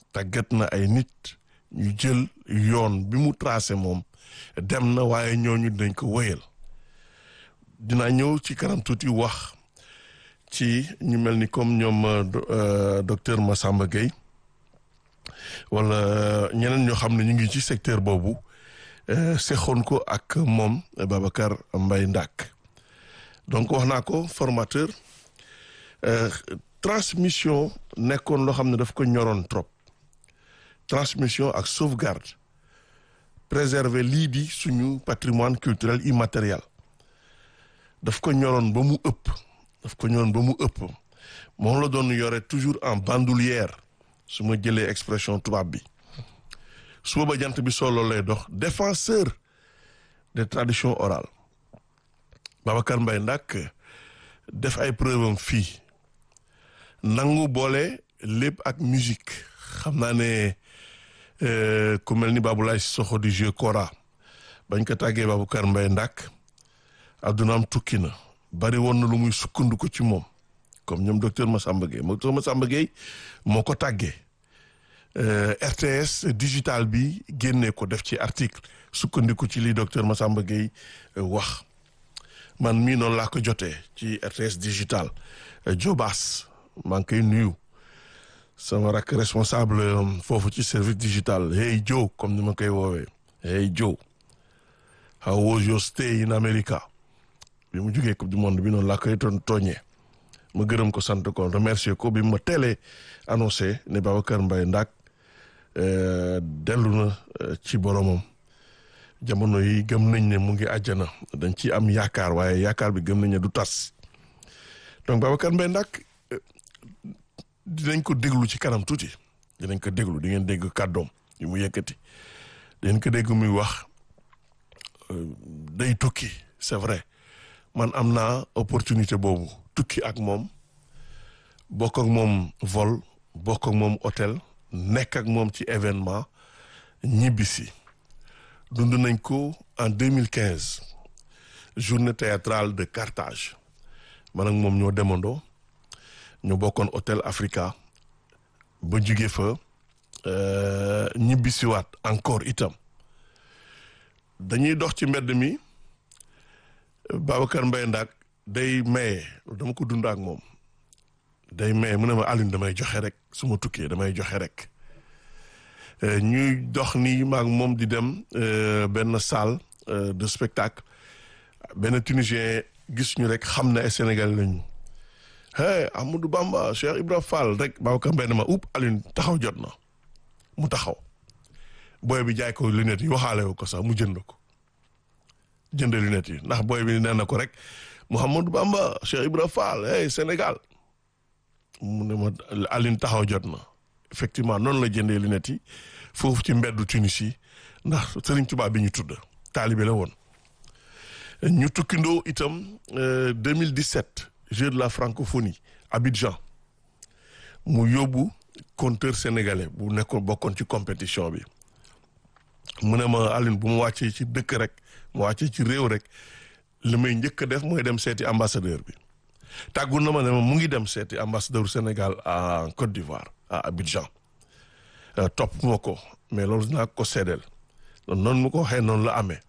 tàggat na ay nit ñu jël yoon bi mu tracé moom dem na waaye ñooñu dañ ko wéyal dinaa ñëw ci kanam tuuti wax ci ñu mel ni comme ñoom docteur Massamba Gueye wala ñeneen ñoo xam ne ñu ngi ci secteur boobu sexoon ko ak moom Babacar Mbaye Ndack donc wax naa ko formateur transmission nekkoon loo xam ne daf ko ñoroon trop transmission ak sauvegarde préserver lii di suñu patrimoine culturel immatériel daf ko ñoroon ba mu ëpp daf ko ñoroon ba mu ëpp moom la doon yore toujours en bandoulière su ma jëlee expression tubaab bi suba ba jant bi solo lay dox défenseur des traditions orales Babacar Mbaye Ndack def ay preuve am fii nangu boole lépp ak musique xam naa ne ku mel ni Baboulaye Sissoko di jeu kora bañ ko tàggee Babacar Mbaye Ndack addunaam tukki na bari woon na lu muy sukkandiku ci moom comme ñoom docteur Massamba Gueye docteur Massamba Gueye moo ko tàggee RTS digital bi génnee ko def ci article sukkandiku ci li docteur Massamba Gueye wax man mii noonu laa ko jotee ci RTS digital Jobaas maa ngi koy nuyu sama rak responsable foofu ci service digital hey Joe comme ni ma koy woowee hey Joe how was your stay in America bi mu jógee coupe du monde bi noonu laa koy doon tooñee ma gërëm ko sant ko remercier ko bi ma teelee annoncé ne Babacar Mbaye Ndack dellu na ci boromam jamono yi gëm nañ ne mu ngi àjjana dañ ci am yaakaar waaye yaakaar bi gëm nañ ne du tas donc Babacar Mbaye Ndack dinañ ko déglu ci kanam tuuti dinañ ko déglu di ngeen dégg kàddoom yu mu yëkkati dinañ ko dégg muy wax day tukki c'est vrai man am naa opportunité boobu tukki ak moom bokk ak moom vol bokk ak moom hôtel nekk ak moom ci événement ñibbisi dund nañ ko en 2015 journée théâtrale de Carthage man ak moom ñoo demandoo ñu bokkoon hôtel Africa ba jóge fa ñibbisiwaat encore itam dañuy dox ci mbedd mi Babacar Mbaye Ndack day maye dama ko dund ak moom day maye mu ne ma Alioune damay joxe rek su ma tukkee damay joxe rek ñuy dox ni maag moom di dem benn salle de spectacle benn tunisien gis ñu rek xam ne ay Sénégal lañu hey Amadou Bamba Cheikh Ibra Fall rek Babacar Mbaye ne ma upp Alioune taxaw jot na mu taxaw booy bi jaay ko lunettes yi waxaale ko sax mu jënd ko jënd lunettes yi ndax booy bi nee na ko rek Mouhamadou Bamba Cheikh Ibra Fall hey Sénégal mu ne ma Alioune taxaw jot na effectivement noonu la jëndee lunettes yi foofu ci mbeddu Tunis yi ndax Serigne Touba bi ñu tudd taalibe la woon ñu tukkindoo itam 2017 Jeux de la francophonie Abidjan mu yóbbu conteur sénégalais bu nekkoon bokkoon ci compétition bi mu ne ma Alioune bu mu wàccee ci dëkk rek mu wàccee ci réew rek li may njëkk a def mooy dem seeti ambassadeur bi tàggu na ma ne ma mu ngi dem seeti ambassadeur Sénégal en Côte d'Ivoire à Abidjan topp ma ko mais loolu dinaa ko seedeel noonu mu ko waxee noonu la amee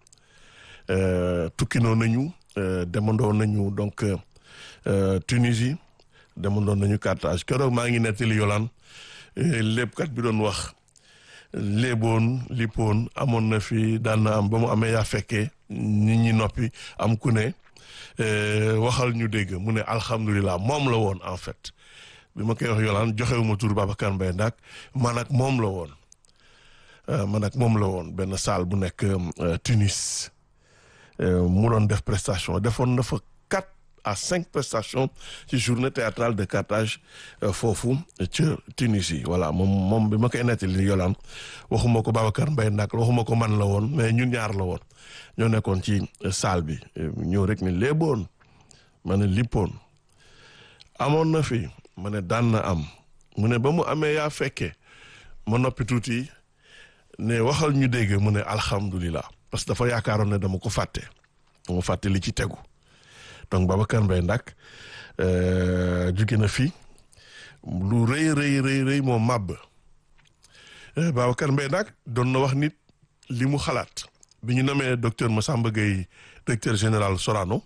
tukkinoo nañu demandoo nañu donc Tunisie demandoo nañu Carthage keroog maa ngi nettali yolaan léppkat bi doon wax léeboon lippoon amoon na fi daan na am ba mu amee yaa fekkee nit ñi noppi am ku ne waxal ñu dégg mu ne alhamdulilah moom la woon en fait bi ma koy wax yolaan joxewuma tur Babacar Mbaye Ndack man ak moom la woon man ak moom la woon benn salle bu nekk Tunis mu doon def prestation defoon na fa quatre à cinq prestations ci journée théâtrale de Carthage foofu ca Tunisie voilà moom moom bi ma koy nettali yolaan waxuma ko Babacar Mbaye Ndack waxuma ko man la woon mais ñun ñaar la woon ñoo nekkoon ci salle bi ñëw rek ni léeboon ma ne lippoon amoon na fi ma ne daan na am mu ne ba mu amee yaa fekkee ma noppi tuuti ne waxal ñu dégg mu ne alhamdulilah parce que dafa yaakaaroon ne dama ko fàtte dama fàtte li ci tegu donc Babacar Mbaye Ndack jóge na fi lu rëy rëy rëy rëy moo màbb Babacar Mbaye nag doon na wax nit li mu xalaat bi ñu namee docteur Massamba Gueye directeur général Sorano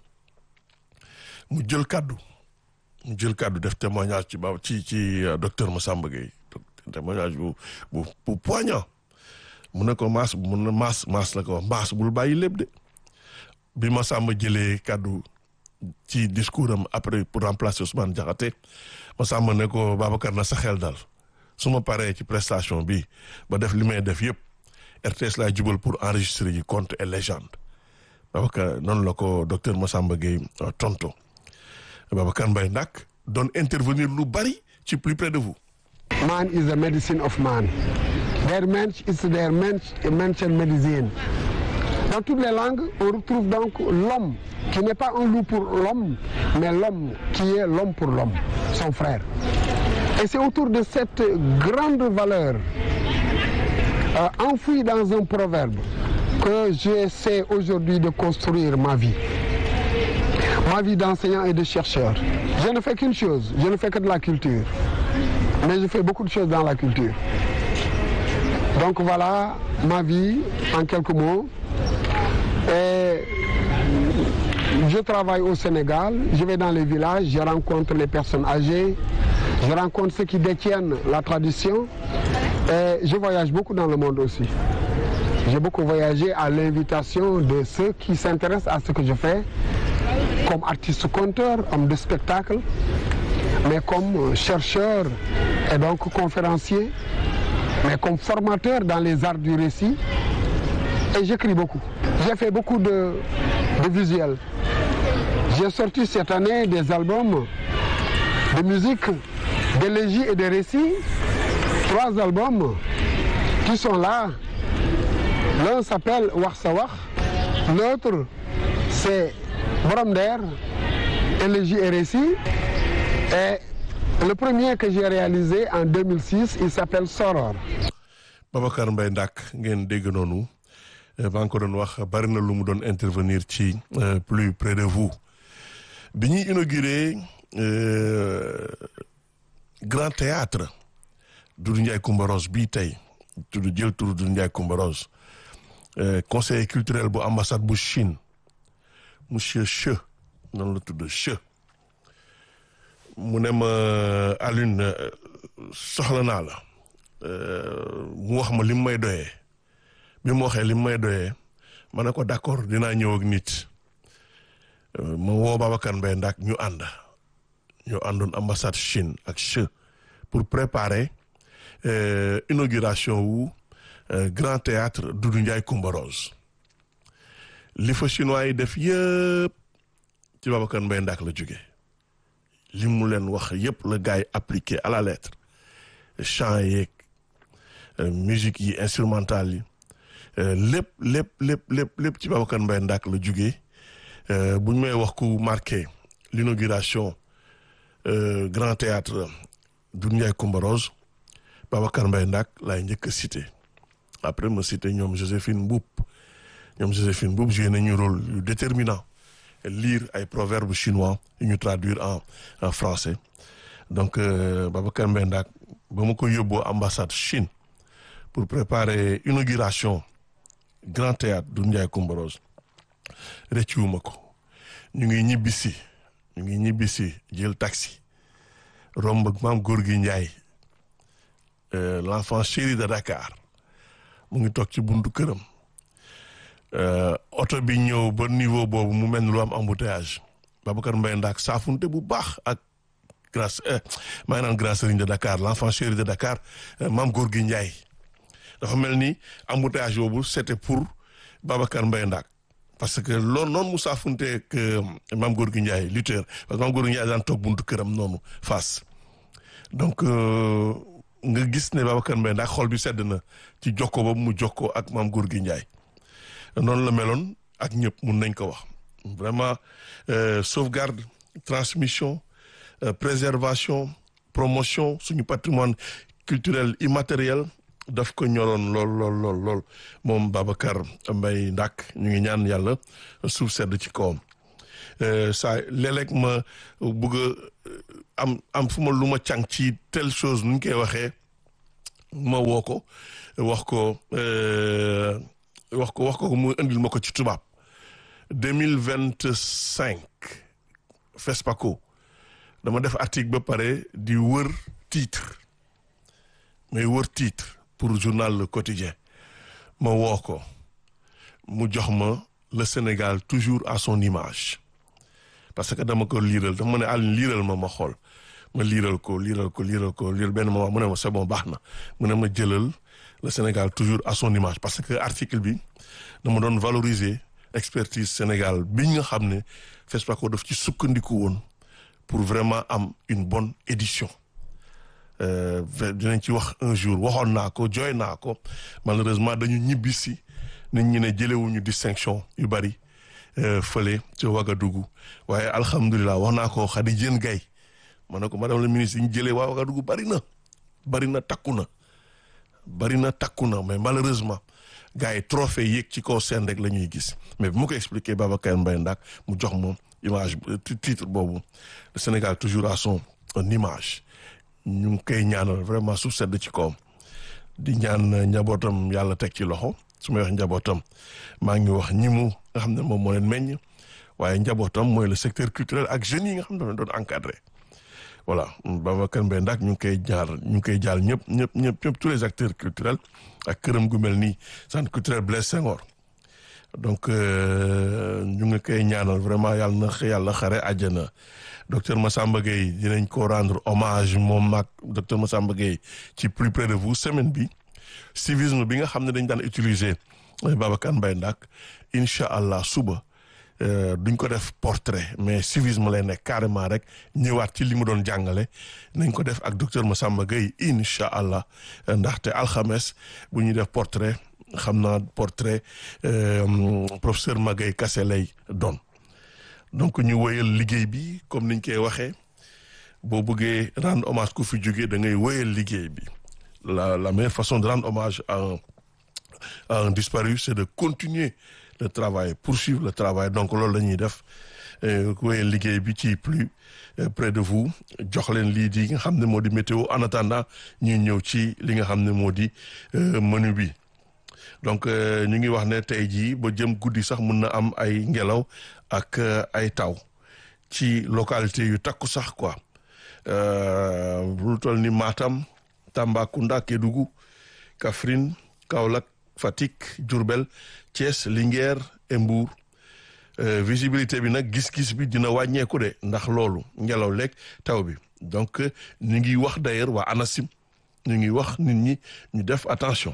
mu jël kàddu mu jël kàddu def témoignage ci ba ci ci docteur Massamba Gueye témoignage bu bu bu poignant mu ne ko maas mu ne maas maas la ko wax maas bul bàyyi lépp de bi Massamba jëlee kàddu ci discours am après pour remplacer Ousmane Diakhaté Massamba ne ko Babacar na sa xel dal su ma paree ci prestation bi ba def li may def yëpp RTS laay jubal pour enregistrer yi conte et légende Babacar noonu la ko docteur Massamba Gueye tonto Babacar Mbaye nag doon intervenir lu bari ci plus près de vous. Man is the medicine of man. Their mensch is their mensch, mensch and medicine. Dans toutes les langues, on retrouve donc l'homme qui n'est pas un loup pour l'homme, mais l'homme qui est l'homme pour l'homme, son frère. Et c'est autour de cette grande valeur euh, enfouie dans un proverbe que j'essaie aujourd'hui de construire ma vie. Ma vie d'enseignant et de chercheur. Je ne fais qu'une chose, je ne fais que de la culture. Mais je fais beaucoup de choses dans la culture. Donc voilà ma vie en quelques mots. Et je travaille au Sénégal, je vais dans les villages, je rencontre les personnes âgées, je rencontre ceux qui détiennent la tradition et je voyage beaucoup dans le monde aussi. J'ai beaucoup voyagé à l'invitation de ceux qui s'intéressent à ce que je fais, comme artiste conteur, homme de spectacle, mais comme chercheur et donc conférencier, mais comme formateur dans les arts du récit. Et j'écris beaucoup. J'ai fait beaucoup de, de visuels. J'ai sorti cette année des albums de musique, d'élégie et de récits. Trois albums qui sont là. L'un s'appelle Warsawak, l'autre c'est Bromder, élégie et récit. Et le premier que j'ai réalisé en 2006, il s'appelle Soror. Babacar Mbaye Ndak ngeen dégg noonu maa ngi ko doon wax bari na lu mu doon intervenir ci plus près de vous bi ñuy inauguré grand théâtre Doudou Ndiaye Coumba Rose bii tey tudd jël tur Doudou Ndiaye Coumba Rose conseiller culturel bu ambassade bu Chine monsieur Che noonu la tudd Che mu ne ma Alioune soxla naa la mu wax ma li mu may doyee bi mu waxee li mu may doyee ma ne ko d'accord dinaa ñëw ak nit ma woo Babacar Mbaye Ndak ñu ànd ñu àndoon ambassade Chine ak Che pour préparer inauguration wu grand théâtre Doudou Ndiaye Coumba Rose li fa chinois yi def yëpp ci Babacar Mbaye Ndak la jóge li mu leen wax yëpp la gars yi appliqué à la lettre chant yeeg musique yi instrumentale yi lépp lépp lépp lépp lépp ci Babacar Mbaye Ndak la jóge bu ñu may wax ku marqué l'inauguration grand théâtre Doudou Ndiaye Coumba Rose Babacar Mbaye Ndak laay njëkk a cité après ma cité ñoom Joséphine Mboup ñoom Joséphine Mboup joué nañu rôle yu déterminant lire ay proverbes chinois yu ñu traduire en en français donc Babacar Mbaye Ndak ba ma ko yóbboo ambassade Chine pour préparer inauguration grand théâtre Doudou Ndiaye Coumba Rose rëccuwuma ko ñu ngi ñibbisi ñu ngi ñibbisi jël taxi romb ak maam góor gi Ndiaye l'enfant chéri de Dakar mu ngi toog ci buntu këram oto bi ñëw ba niveau boobu mu mel ni lu am embouteillage Babacar Mbaye Ndak saafunte bu baax ak grâce maa ngi naan grand serigne de Dakar l'enfant chéri de Dakar maam góor gi Ndiaye dafa mel ni embouteillage boobu c'était pour Babacar Mbaye Ndak parce que loolu noonu mu saafunte ak maam góor gi Ndiaye lutteur parce que maam góor gi Ndiaye daan toog buntu këram noonu face donc nga gis ne Babacar Mbaye Ndak xol bi sedd na ci jokkoo boobu mu jokkoo ak maam góor gi Ndiaye noonu la meloon ak ñëpp mun nañ ko wax vraiment sauvegarde transmission préservation promotion suñu patrimoine culturel immatériel daf ko ñoroon lool lool lool lool moom Babacar Mbaye Ndak ñu ngi ñaan yàlla suuf sedd ci kawam saa léeg-léeg ma bëgg a am am fu ma lu ma càng ci telle chose nu ñu koy waxee ma woo ko wax ko wax ko wax ko mu indil ma ko ci tubaab deux mille vingt cinq FESPACO dama def article ba pare di wër titre mais wër titre pour journal Le Quotidien ma woo ko mu jox ma le Sénégal toujours à son image parce que dama ko liiral dafa ma ne Alioune liiral ma ma xool ma liiral ko liiral ko liiral ko liiral benn moment mu ne ma c'est bon baax na mu ne ma jëlal le Sénégal toujours à son image parce que article bi dama doon valoriser expertise Sénégal bi nga xam ne FESPACO daf ci sukkandiku woon pour vraiment am une bonne édition dinañ ci wax un jour waxoon naa ko jooy naa ko malheureusement dañu ñibbi si nit ñi ne jëlewuñu distinction yu bari fële ci Ouagadougou waaye alhamdulilah wax naa ko Khady Diène Gaye ma ne ko madame la ministre yi ñu jëlee waa Ouagadougou bari na bari na takku na bari na takku na mais malheureusement gars yi trophée yéeg ci kaw seen rek la ñuy gis mais bu ma ko expliqué Babacar Mbaye Ndak mu jox moom image titre boobu le Sénégal toujours à son image ñu ngi koy ñaanal vraiment suuf sedd ci kawam di ñaan njabootam yàlla teg ci loxo su may wax njabootam maa ngi wax ñi mu nga xam ne moom moo leen meññ waaye njabootam mooy le secteur culturel ak jeunes yi nga xam ne doon encadré voilà Babacar Mbaye Ndak ñu ngi koy jaar ñu ngi koy jaal ñëpp ñëpp ñëpp ñëpp tous les acteurs culturels ak këram gu mel nii centre culturel Blaise Senghor donc ñu ngi koy ñaanal vraiment yàlla na yàlla xare àjjana docteur Massamba Gueye dinañ ko rendre hommage moom mag docteur Massamba Gueye ci plus près de vous semaine bi civisme bi nga xam ne dañ daan utiliser Babacar Mbaye Ndak incha allah suba duñ ko def portrait mais civisme lay nekk carrément rek ñëwaat ci li mu doon jàngale nañ ko def ak docteur Massamba Gueye incha allah ndaxte alxames bu ñuy def portrait xam naa portrait professeur Magaye Kassé lay doon donc ñu wéyal liggéey bi comme niñ koy waxee boo bëggee rendre hommage ku fi jógee da ngay wéyal liggéey bi la la meilleure façon de rendre hommage à un à un disparu c'est de continuer le travail poursuivre le travail donc loolu la ñuy def wéyal liggéey bi ci plus près de vous jox leen lii di nga xam ne moo di météo en attendant ñuy ñëw ci li nga xam ne moo di menu bi donc ñu ngi wax ne tey jii ba jëm guddi sax mun na am ay ngelaw ak ay taw ci localité yu takku sax quoi lu toll ni Matam Tambacounda Kédougou Kaffrine Kaolack Fatick Diourbel Thiès Linguère et Mbour visibilité bi nag gis-gis bi dina wàññeeku de ndax loolu ngelaw lekk taw bi donc ñu ngi wax d'ailleurs waa ANACIM ñu ngi wax nit ñi ñu def attention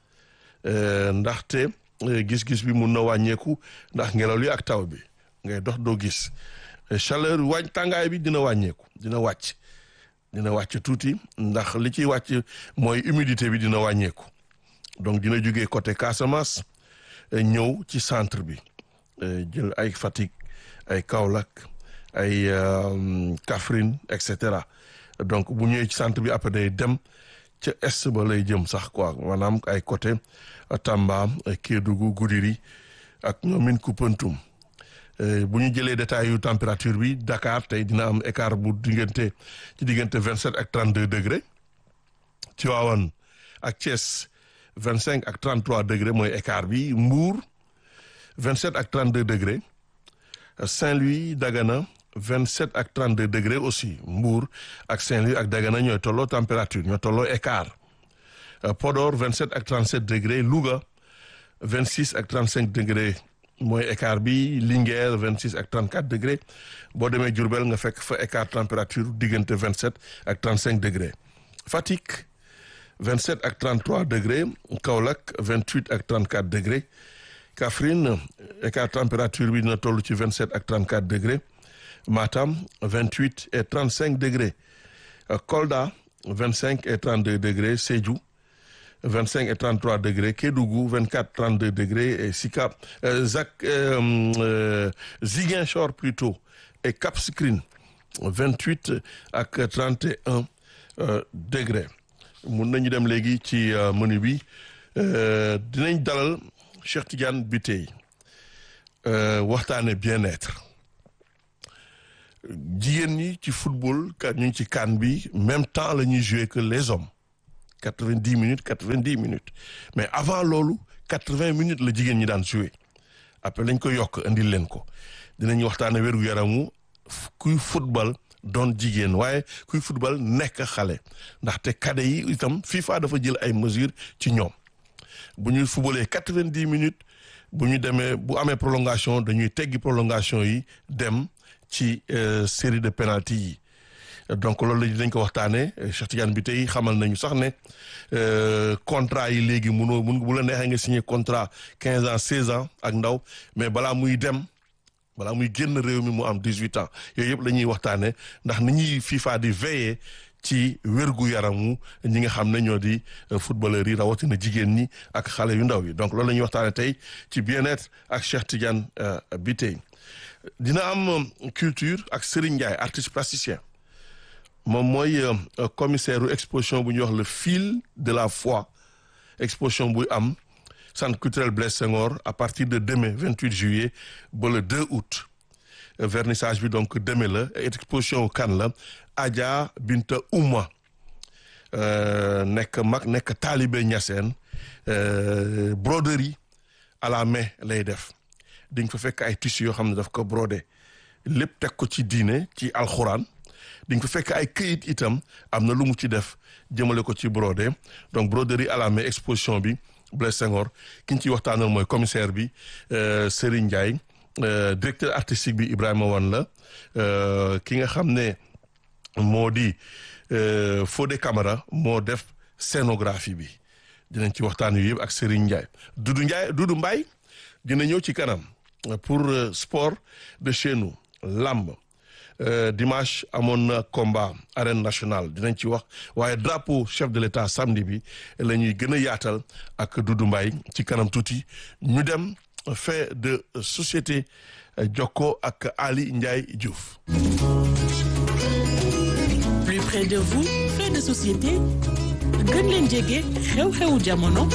ndaxte gis-gis bi mun na wàññeeku ndax ngelaw li ak taw bi ngay dox doo gis chaleur wàññ tàngaay bi dina wàññeeku dina wàcc dina wàcc tuuti ndax li ciy wàcc mooy humidité bi dina wàññeeku donc dina jógee côté Casamance ñëw ci centre bi jël ay Fatick ay Kaolack ay Kaffrine et cetera donc bu ñëwee ci centre bi après day dem ca est ba lay jëm sax quoi maanaam ay côté Tamba Kédougou Goudiri ak ñoomin Koupentoum bu ñu jëlee détail yu température bi Dakar tey dina am écart bu diggante ci diggante vingt sept ak trente deux degré Tivaouane ak Thiès vingt cinq ak trente trois degré mooy écart bi Mbour vingt sept ak trente deux degré Saint-Louis Dagana vingt sept ak trente deux degré aussi Mbour ak Saint-Louis ak Dagana ñooy tolloo température ñooy tolloo écart Podor vingt sept ak trente sept degré Louga vingt six ak trente cinq degré mooy écart bi Linguère vingt six ak trente quatre degré boo demee Diourbel nga fekk fa écart température diggante vingt sept ak trente cinq degré Fatick vingt sept ak trente trois degré Kaolack vingt huit ak trente quatre degré Kaffrine écart température bi dina toll ci vingt sept ak trente quatre degré Matam vingt huit et trente cinq degré Kolda vingt cinq et trente deux degré Sédhiou vingt cinq et trente trois degré Kédougou vingt quatre trente deux degré et Sicap Zac Ziguinchor plutôt et Cap Skirring vingt huit ak trente et un degré mun nañu dem léegi ci menu bi dinañ dalal Cheikh Tidiane Bitèye waxtaane bien-être jigéen ñi ci football ka ñu ngi ci CAN bi même temps la ñuy jouer que les hommes quatre-vingt-dix minutes quatre-vingt-dix minutes mais avant loolu quatre-vingts minutes la jigéen ñi daan jouer après lañ ko yokk indil leen ko dinañ waxtaane wérgu yaramu kuy football doon jigéen waaye kuy football nekk xale ndaxte cadet yi itam FIFA dafa jël ay mesures ci ñoom bu ñuy footballee quatre-vingt-dix minutes bu ñu demee bu amee prolongation dañuy teggi prolongation yi dem ci série de penalty yi donc loolu lañ ko waxtaanee Cheikh Tidiane bi tey xamal nañu sax ne contrat yi léegi munoo mun bu la neexee nga signé contrat quinze ans seize ans ak ndaw mais balaa muy dem balaa muy génn réew mi mu am dix huit ans yooyu yëpp la ñuy waxtaanee ndax ni ñuy FIFA di veiller ci wérgu yaramu ñi nga xam ne ñoo di footballeurs yi rawatina jigéen ñi ak xale yu ndaw yi donc loolu la ñuy waxtaanee tey ci bien-être ak Cheikh Tidiane bi tey dina am culture ak Serigne Ndiaye artiste plasticien. moom mooy commissaire u exposition bu ñuy wax le fil de la foi exposition buy am centre culturel Blaise Senghor à partir de demain 28 juillet ba le 2 août vernissage bi donc demain la exposition kan la Adja Binta Ouma nekk mag nekk taalibe Ñaseen broderie à la main lay def di nga fa fekk ay tissus yoo xam ne daf ko brodé lépp teg ko ci diine ci alxuraan di nga fa fekk ay këyit itam am na lu mu ci def jëmale ko ci brodé donc broderie à la main exposition bi Blaise Senghor ki ñu ciy waxtaanal mooy commissaire bi Serigne Ndiaye directeur artistique bi Ibrahima Wan la ki nga xam ne moo di Fodé Camara moo def scénographie bi dinañ ci waxtaan yu yëpp ak Serigne Ndiaye Doudou Ndiaye Doudou Mbaye dina ñëw ci kanam pour sport de chez nous lamb Euh, dimanche amoon na combat arène nationale dinañ ci wax waaye drapeau chef de l'état samedi bi la ñuy gën a yaatal ak Doudou Mbaye ci kanam tuuti ñu dem fait de société jokko ak Ali Ndiaye Diouf. plus près de vous fait de société gën leen jege xew-xewu jamono.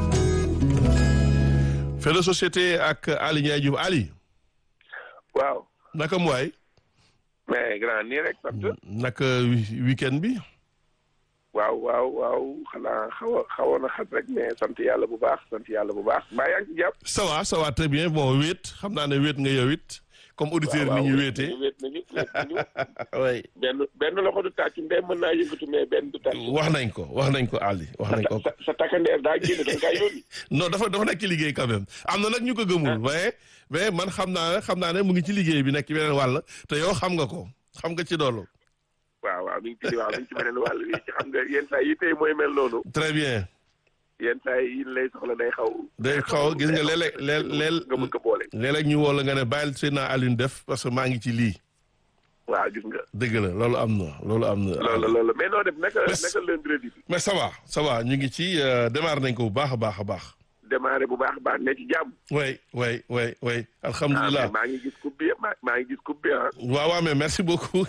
fait de société ak Ali Ndiaye Diouf Ali. waaw. naka mu waay. mais grand nii rek sant. naka weekend bi. waaw waaw waaw xanaa xaw a xawoon a xat rek mais sant yàlla bu baax sant yàlla bu baax mbaa yaa ngi ci jàpp. ça va ça va très bien bon wéet xam naa ne wéet nga yow it comme auditeur ni ñu wéetee. wéet nañu wéet nañu. oui. benn benn loxo du tàcc ndey mën naa yëngatu mais benn du tàcc. wax nañ ko wax nañ ko Ali wax nañ ko. sa sa takkandeer daa génn da nga yónni. non dafa dafa nekk ci liggéey quand même am na nag ñu ko gëmul mais mais man xam naa ne xam naa ne mu ngi ci liggéey bi nekk ci beneen wàll te yow xam nga ko xam nga ci doolu waaw waaw mi ngi ci waaw mi ngi ci beneen wàll bi ci xam nga yenn saa yi tey mooy mel noonu. très bien. yenn saa yi lay soxla day xaw. day xaw gis nga léeg-léeg léeg nga mën ko boole. léeg-léeg ñu woo la nga ne bàyyil seen naa Alioune def parce que maa ngi ci lii. waaw gis nga. dëgg la loolu am na loolu am na. loolu loolu mais noo def naka naka lundi bi. mais ça va ça va ñu ngi ci démarré nañ ko bu baax a baax a baax. démarré bu baax a baax ne ci jàmm. oui oui oui oui alhamdulilah maa ngi gis coupe bi maa ngi gis coupe bi ah. waaw waaw mais merci beaucoup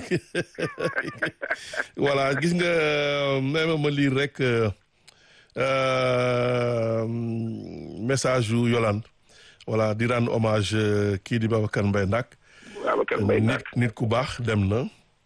voilà gis nga même ma lire rek message yu Yolande voilà di rendre hommage kii di Babacar Mbaye Ndak. Babacar Mbaye nit nit ku baax dem na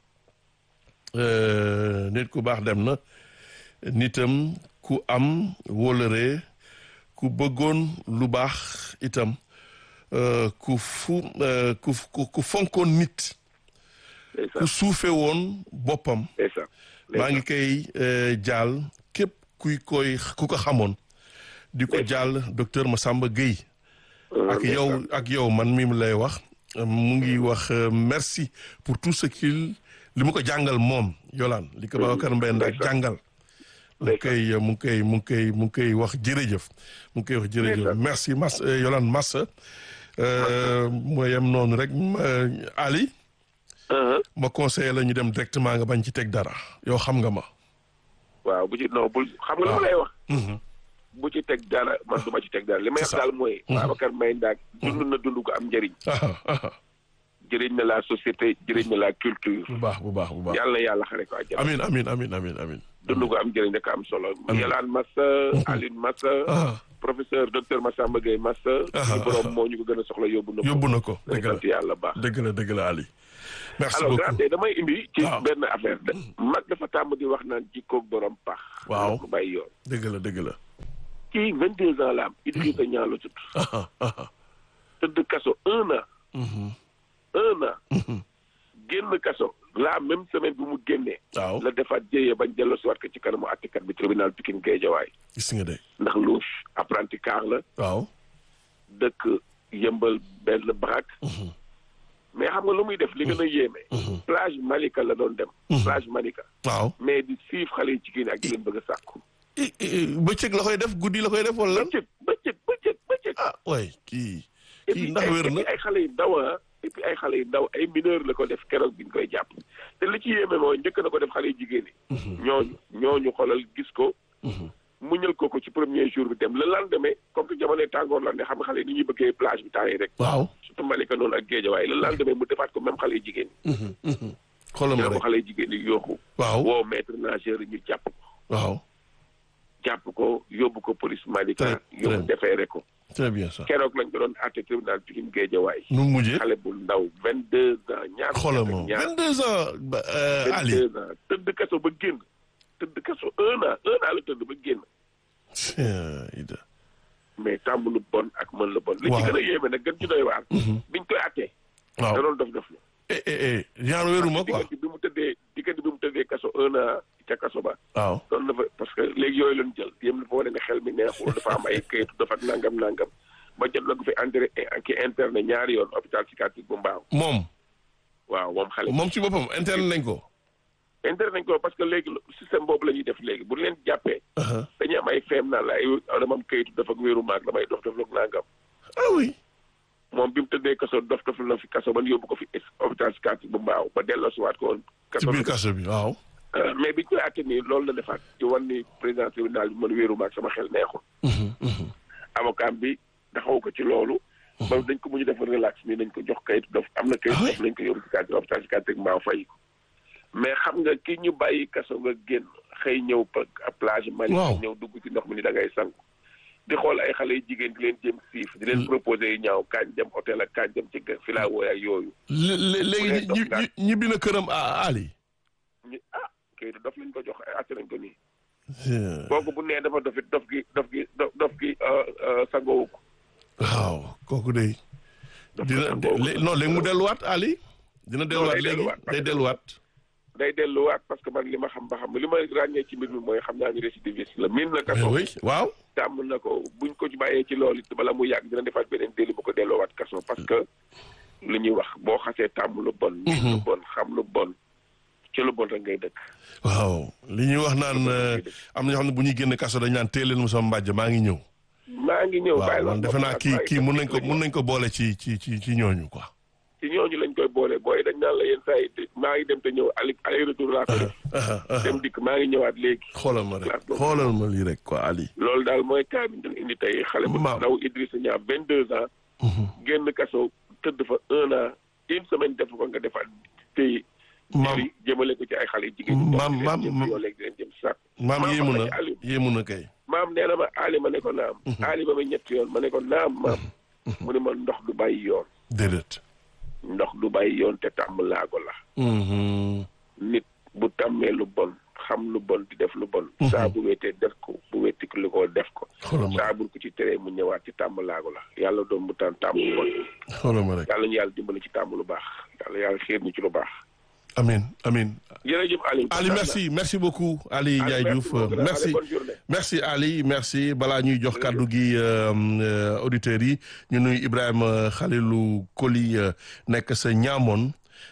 nit ku baax dem na nitam ku am wóolëree ku bëggoon lu baax itam ku fu ku ku fonkoon nit ku suufe woon boppam maa ngi koy jaal képp kuy koy ku ko xamoon di ko jaal docteur Massamba Gueye ak yow ak yow man mi mu lay wax mu ngi wax merci pour tout ce qu'il li mu ko jàngal moom Yolande li ko Babacar Mbaye Ndak jàngal mu ngi koy mu ngi koy mu ngi koy mu ngi koy wax jërëjëf mu ngi koy wax jërëjëf merci Mass Yolande Massa moo yem noonu rek Ali ma conseillé la ñu dem directement nga bañ ci teg dara yow xam nga ma waaw bu ci non bul xam nga lu ma lay wax bu ci teg dara man du ma ci teg dara li may wax daal mooy Babacar Mbaye Ndak dund na dund ko am njëriñ jëriñ na la société jëriñ na la culture bu baax bu baax bu baax yàlla na yàlla xare ko àjjana amin amin amin amin amin dund ko am njëriñ rek am solo Yolande Massa Aline Massa professeur docteur Massamba Gueye Massa ñu borom moo ñu ko gën a soxla yóbbu na ko yóbbu na ko dëgg la sant yàlla baax dëgg la dëgg la Ali merci alors beaucoup grande damay indi ci Waaw. benn affaire de mag dafa tàmm di wax naan jikkoog borom pax Waaw. ko bàyyi yoon dëgg la dëgg la kii vingt deux ans la am Idrissa Niang la tudd ah ah tëdd kaso un an mhm, un an mhm. génn kaso la même semaine bi mu génnee waaw la defaat jéyee bañ delloo si waat ko ci kanamu attikat bi tribunal Pikine Guédiawaye gis nga de ndax louche apprenti car la waaw dëkk yëmbal benn baraak mais xam nga lu muy def li gën a yéeme plage Malika la doon dem plage Malika waaw mais di siif xale yi jigéen ak di leen bëgg a sàkku i- i- bëccëg la koy def guddi la koy def wala lan bëccëg bëccëg bëccëg bëccëg ah waay kii et kii puis ndax ay- wér et na puis ay xale yu ndaw ah et puis ay xale yu ndaw ay mineur la ko def keroog bi ñu koy jàpp te li ci yéeme mooy njëkk na ko def xale yu jigéen yi ñooñu ñooñu xoolal gis ko muñal ko ko ci premier jour bi dem le lendemain comme que jamonoy tàngoor la ne xam nga xale yi ni ñuy bëggee plage bi temps yi rek waaw surtout Malika noonu ak Géejawaay le lendemain mu defaat ko même xale yu jigéen yi xoolal ma ñoo ko rek xale yu jigéen yi yooxu waaw woo maître nageur yi ñu jàpp ko waaw jàpp ko yóbbu ko police Malika Très, yóbbu très. defeere ko très bien ça keroog lañ ko doon àtte tribunal Pikine Géejawaay nu mu mujjee xale bu ndaw vingt deux ans ñaar xoolal fukki ma at ak ñaar 22 ans ba euh, vingt Ali deux ans tëdd kaso ba génn tëdd kaso un an un an la tëdd ba génn Tiens, Ida mais tàmm lu bon ak mën lu bon li ci Waaw. gën a yéeme nag gën ci doy waar biñ koy àttee da waaw doon dof dof la eh eh eh genre wéruma quoi diggante bi mu tëddee diggante bi mu tëddee kaso un an ca kaso ba waaw doon dafa parce que léegi yooyu lañ jël yéen dafa wane ne xel mi neexul dafa am ay kayitu dafa nangam nangam ba jot na ko fi entré ki interne ñaari yoon hôpital psychiatrique bu mbaaw moom waaw moom xale moom ci boppam interne nañ ko interne nañ ko parce que léegi système boobu la ñuy def léegi bu leen jàppee aha dañuy am ay feem naan la ay dama am kayitu dafa ak wéeru maag damay dof dof ak nangam ah oui moom bi mu tëddee kaso dof dof na fi kaso ba ñu yóbbu ko fi hôpital psychiatrique bu mbaaw ba delloo si waat ko woon ci kaso biir kaso bi waaw Euh, mais biñ koy àtte nii loolu la defaat ci wan ni président tribunal bi man wéeru maag sama xel neexul avocat bi taxaw ko ci loolu ba dañ ko mujj def relax nii nañ ko jox kayit dof am na kayit Ah oui? dof nañ ko yóbbu psychiatrique hôpital psychiatrique mbaaw fay ko mais xam nga ki ñu bàyyi kaso nga génn xëy ñëw pa plage Mali Waaw. ñëw dugg ci ndox mi ni da ngay sangu di xool ay xale yu jigéen di leen jëm siif di leen proposé yu ñaaw kañ dem hôtel ak kañ dem ci gë- filawooy ak yooyu Lé- lé- léegi leen ñi dox ñi- daal. ñi- ñibbi na këram ah Ali ñu ah kayitu dof lañ ko jox àtte nañ ko nii Tiens, kooku bu nee dafa dofit dof gi dof gi dof dof gi euh, euh, sangoowu ko waaw kooku de dof dina ko sangoowu lé- non léegi mu delluwaat Ali dina delluwaat day léegi delluwaat, day delluwaat day delluwaat parce que man li ma xam ba xam li ma ràññee ci mbir mi mooy xam naa ni récidiviste la miin na mais kaso oui waaw tàmm na ko buñ ko ci bàyyee ci loolu it bala mu yàgg dina defaat beneen délit bu ko delloowaat kaso parce que li ñuy wax boo xasee tàmm lu bon miin lu bon xam lu bon ci lu bon rek ngay dëkk waaw li ñuy wax naan euh, am na ñoo xam ne bu ñuy génn kaso dañ naan téeleen mu sama mbàjj maa ngi ñëw maa ngi ñëw waaw bàyyi man defe naa kii kii mun nañ ko mun nañ ko boole ci ci ci ci ñooñu quoi ci ñooñu lañ koy boole booy dañ naan la yenn saa yi maa ngi dem te ñëw aller aller retour laa ko def aha aha dem dikk maa ngi ñëwaat léegi xoolal ma rek Classe boobu. xoolal ma lii rek quoi Ali loolu daal mooy cas bi ñu doon indi tey xale bu Maam. ndaw Idrissa Niang vingt deux ans génn kaso tëdd fa un an une semaine def ko nga defaat tey maam jëli jëmale ko ci ay xale jigéen ñi Maam- di leen maam- jëm maam- yoo léegi di leen jëm sax maam maam yéemu wax na na ci Aliou. yéemu na kay maam nee na ma Ali ma ne ko naam Ali ba ma ñetti yoon ma ne ko naam maam mu ne ma ndox du bàyyi yoon déedéet ndox du bàyyi yoon te tàmm laago la Mhm. nit bu tàmmee lu bon xam lu bon di def lu bon saa bu wéetee def ko bu wéeti ko li ko def ko xoolal ma saa buñ ko ci teree mu ñëwaat ci tàmm laago la yàlla doon mu tàn tàmm lu bon xoolal ma rek yàlla ñu yàlla dimbali ci tàmm lu baax yàlla yàlla xiir ñu ci lu baax amin amin jërëjëf Ali Ali merci merci beaucoup Ali Ndiaye Diouf merci bonne journée merci Ali merci balaa ñuy jox kàddu gi euh, euh, auditeurs yi ñu nuy Ibrahima Khalilou Koli euh, nekk sa ñaamoon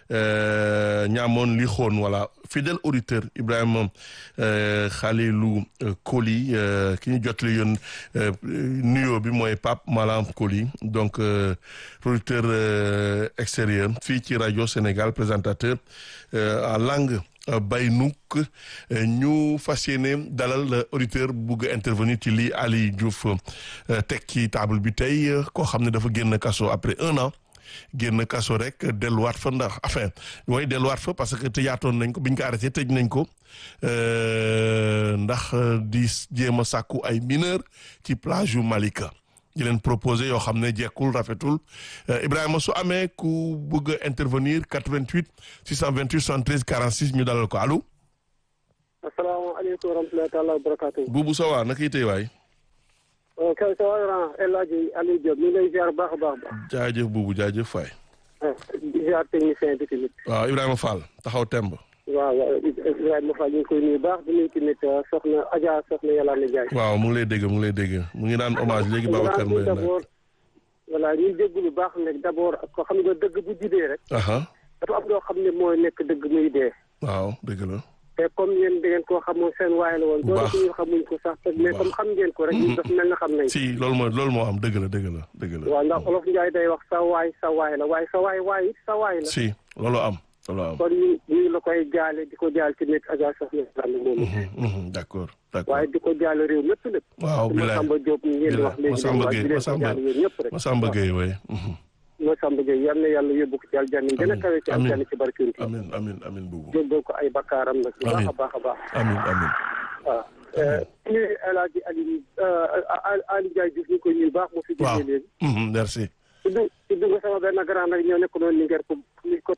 euh, ñaamoon li xoon voilà fidèle auditeur Ibrahima euh, Khalilou euh, Koli euh, ki ñu jotli yoon euh, nuyoo bi mooy Pape Malam Koli donc euh, producteur euh, extérieur fii ci rajo Sénégal présentateur euh, en langue euh, Baynouk euh, ñu fas yéene dalal euh, auditeur bugg a intervenir ci lii Ali Diouf euh, teg ci table bi tey euh, koo xam ne dafa génn kaso après un an génn kaso rek delluwaat fa ndax enfin mooy delluwaat fa parce que tëjaatoon nañ ko biñ ko arrêté tëj nañ ko euh, ndax euh, di jéem a sàkku ay mineur ci plage yu Malika di leen proposer yoo xam ne jekkul rafetul Ibrahima su amee ku bëgg a intervenir 88 628 73 46 ñu dalal ko allo. asalaamaaleykum wa rahmatulahi taala wa barakaatu. Boubou Sowa naka itay waay. kay sa waa El Hadj Aliou Diop ñu ngi lay ziar baax a baax. jaajëf Boubou jaajëf Faye. di ziar technicien bi tamit. waaw Ibrahima Fall taxaw temb. waaw waaw Ibrahima Fall ñu ngi koy nuyu baax di nuyu tamit soxna Adja soxna Yolande Ndiaye. waaw mu ngi lay dégg mu ngi lay dégg mu ngi naan hommage léegi Babacar Mbaye nag. d'abord voilà ñuy dégg lu baax nag d'abord ko xam nga dëgg bu jibee rek. aha dafa am loo xam ne mooy nekk dëgg muy dee. waaw dëgg la. te comme yéen da ngeen koo xamoon seen waay la woon. bu baax doon ñu xamuñ ko sax mais comme xam ngeen ko rek. ñu def mel na xam nañ si loolu mooy loolu moo am dëgg la dëgg la dëgg la. waaw ndax olof Njaay day wax sa waay sa waay la waaye sa waay waay it sa waay la. si loolu am loolu am. kon ñu ñu la koy jaale di ko jaal ci nekk Adja Soxna Sall moomu. d' accord d' accord. waaye di ko jaale réew mépp lépp. waaw bilaay Masamba Diop ñu ngeen di wax léegi. Masamba waaye Gueye di leen ko Masamba jaale yéen ñëpp rek. Masamba Gueye waay. Masamba Gueye yal na yàlla yóbbu ko ci aljanna yi gën a kawe ci amiin aljanna ci barkeem ci. amin amin amin buubu. jéggal ko ay bakkaaram nag. bu baax Amiin. a baax a baax. amin amin waaw. ñu El Hadj Aliou Ali Ndiaye Diouf ñu koy nuyu baax mu fi waaw jógee léegi. mhm, merci. tudd tudd nga sama benn grand nag ñoo nekk noonu Linguère ko muy côte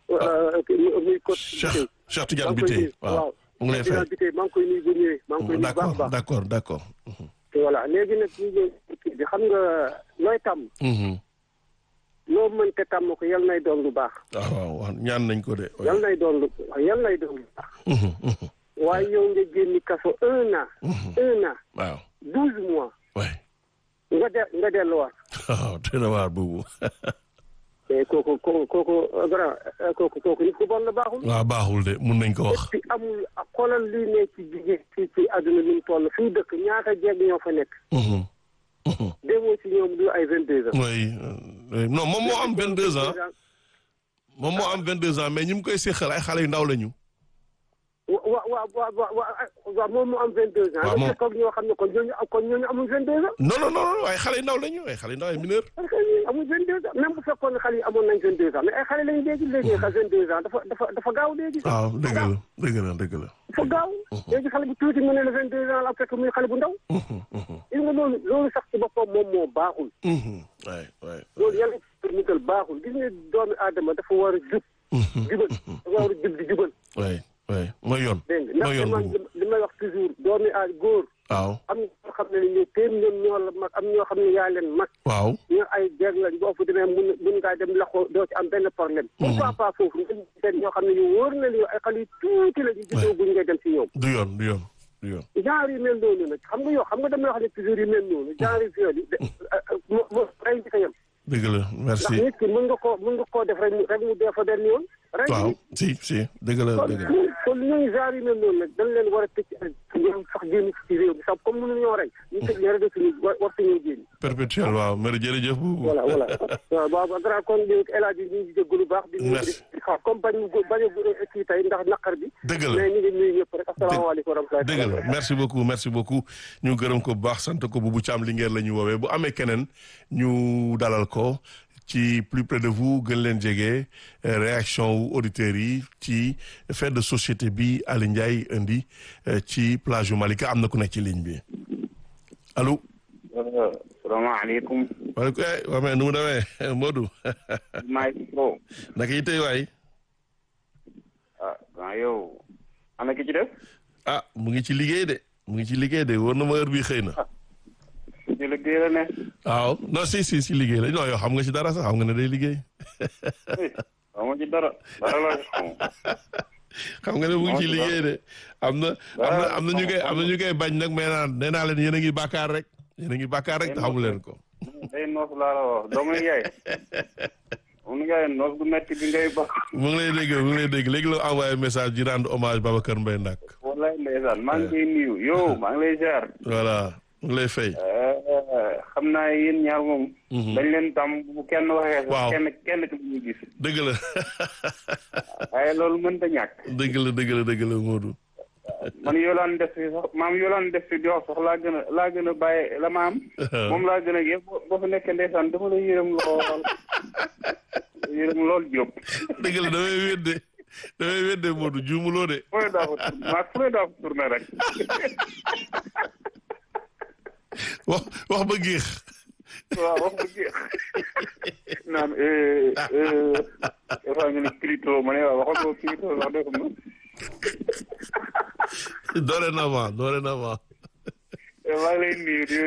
muy côte. Cheikh Cheikh Tidiane maa ngi koy Biteye nuyu waaw mu ngi lay fay. Tidiane Biteye maa ngi koy nuyu bu ñëwee. maa ngi koy d' nuyu baax a accord baax. d' accord d' accord. voilà léegi nag ñu ngi kii bi xam nga looy tàmm Mhm. loo mënte tàmm ko yal nay doon lu baax. waaw waaw waaw ñaan nañ ko de. yal nay doon lu yal nay doon lu baax. Mhm, mhm. waaye yow nga génni kaso un an. un an waaw douze mois waay nga de nga delluwaat. waaw dina waar buubu. mais kooku kooku kooku grand kooku kooku nit ku bon la baaxul. waaw baaxul de mun nañ ko wax. fi amul xoolal lii ne ci jigéen ci ci àdduna ni mu toll fii dëkk ñaata jeeg ñoo fa nekk. Mhm, mhm. demoo ci ñoom du ay vingt deux ans. oui euh, non moom moo am 22 ans moom moo am 22 ans mais ñi mu koy séqal ay xale yu ndaw lañu. wa wa wa wa wa wa waaw moom mu am vingt deux ans. waaw moom nga fekk ñoo xam ne kon ñooñu kon ñooñu amul vingt deux ans. non non non non ay xale yu ndaw lañu ay xale yu ndaw ay mineur. parce que ñii amul vingt deux ans même bu fekkoon ne xale yi amoon nañ vingt deux ans mais ay xale lañu léegi léegi xa vingt deux ans dafa dafa dafa gaaw léegi. waaw dëgg la dëgg la dëgg la. dafa gaaw. léegi xale bu tuuti mu ne la vingt deux ans la fekk muy xale bu ndaw. Mhm, mhm, gis nga loolu loolu sax ci boppam moom moo baaxul. mhm. waay waay. loolu yàlla ci mutal baaxul gis nga doomi aadama dafa war a jub. Mhm, jubal dafa war a jub di jubal. waay waay mooy yoon. dégg nga mooy ndax yoon man boobu. li may wax toujours doomi aad góor waaw am ñoo xam ne ñu téem ñoom ñoo la mag am ñoo xam ne yaa leen mag. waaw. ñu ay jeeg lañ boo fa demee mun mun ngaa dem laxoo doo ci am benn problème. pourquoi pas foofu nga seen ñoo xam ne yu wóor na li ay xale yu tuuti la ñu juddoo guñ ngay dem ci ñoom. du yoon du yoon du yoon. genre yu mel noonu nag xam nga yow xam nga damay wax ne toujours yu mel noonu genre yu viol yi de mo mo rey di ko yem. dëgg la ndax merci. nit ki mën nga koo mën nga koo def rek mu rek mu dee fa benn yoon. rek waaw si si dëgg la kon dëgg la. kon ñooñu genre yu mel noonu nag dañ leen war a tëj ñoom sax génn ci réew mi sax comme mënuñu ñoo rey ñu tëj leen rek suñu war war suñu génn. perpétuel waaw mère jërëjëf bu. voilà voilà waaw waaw grand kon li El Hadj ñu ngi jéggalu baax. di ñu Merci. di xaar comme bañ mu bañ a kii tey ndax naqar bi. dëgg la mais ñu ngi nuyu ñëpp rek asalaamaaleykum wa rahmatulah. dëgg la merci beaucoup merci beaucoup ñu gërëm ko bu baax sant ko bu bu ci am Linguère la ñu woowee bu amee keneen ñu dalal ko ci plus près de vous gën leen jege euh, réaction wu auditeurs yi ci fait de société bi Ali Ndiaye indi euh, ci plage yu Malika am na ku nekk ci ligne bi allo. salaamaaleykum. waaleykum eh waa mais nu mu demee Modou maa ngi ko. naka yi tey waay ah waaw yow. ana ki ci def. ah mu ngi ci liggéey de mu ngi ci liggéey de war na ma heure bi xëy na. ci liggéey la ne. waaw non si si si liggéey la non yow xam nga ci dara sax xam nga ne day liggéey. xaw ma ci dara. dara la xaw xam nga ne mu ngi ci liggéey de am na am na am na ñu koy am na ñu koy bañ nag mais naan nee naa leen yéen a ngi bàkkaar rek yéen a ngi bàkkaar rek te xamu leen ko. day noos laa la wax doomu yaay. doomu yaay noos bu metti bi ngay baax. mu ngi lay dégg mu ngi lay dégg léegi la envoyé message di rendre hommage Babacar Mbaye Ndak. wallaay ndeysaan maa ngi koy nuyu yow maa ngi lay ziar. voilà mu ngi lay fay. xam naa yéen ñaar moom. dañ leen tam bu kenn waxee. Waaw. kenn kenn ki ñu gis. dëgg la waaye loolu mënta ñàkk. dëgg la dëgg la dëgg la Modou. man yoolaan def fi sax maam yoolaan def fi di wax sax laa gën a laa gën a bàyyi la ma am. moom laa gën a yëpp boo fa nekkee ndeysaan dama la yërëm lool yërëm lool Diop. dëgg la damay wedde damay wedde Modou juumuloo de. fu ne daa fa tourné maa fu ne daa fa tourné rek. wax wax ba géex waaw wax bu jeex naan dafa nga ne Clito ma ne waaw waxal ko Clito wax dëgg ma dorénavant dorénavant maa ngi lay nuyu di